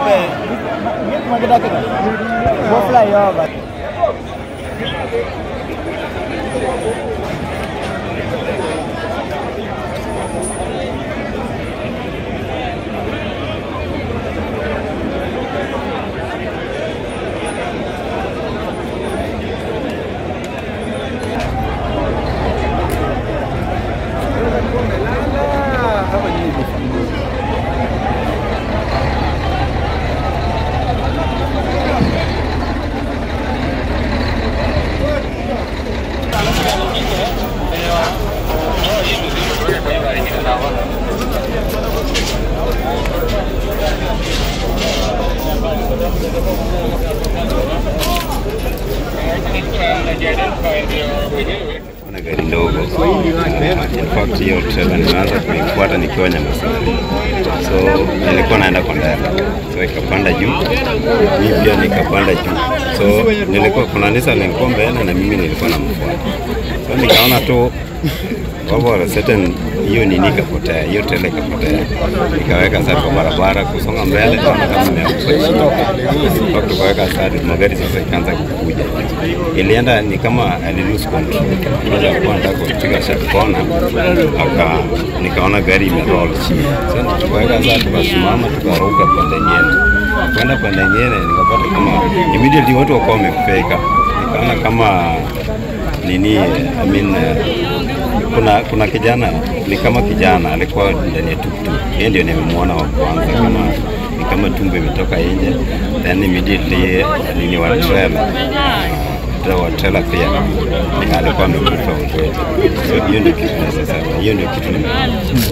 be gik ma gidakga go fly over na gari ndogo. In fact hiyo trailer nimeanza kuifuata nikiwa Nyamasani, so nilikuwa naenda kwa ndani, so ikapanda juu, mimi pia nikapanda juu, so nilikuwa kuna Nissan nilikuwa mbele na mimi nilikuwa namfuata, so nikaona tu over a certain hiyo nini ikapotea, hiyo trailer ikapotea, nikaweka sasa kwa barabara kusonga mbele, naona kama imeanguka chini, Mpaka tukaweka sasa, magari sasa ikaanza kukuja, ilienda ni kama ali lose control, Kwanza alikuwa anataka kupiga sharp corner, aka nikaona gari imeroll chini, sasa tukaweka sasa, tukasimama tukaruka pande nyingine, kwenda pande nyingine, nikapata kama immediately watu wakawa wamefika, nikaona kama nini I mean, eh, kuna kuna kijana ni kama kijana alikuwa ndani ya tuktuk, yeye ndio nimemwona wa kwanza, kama ni kama tumbo imetoka nje, then immediately nini wa trailer uh, wa trailer pia alikuwa amekufa ukweli. So hiyo ndio kitu naweza sema, hiyo ndio kitu nimeona.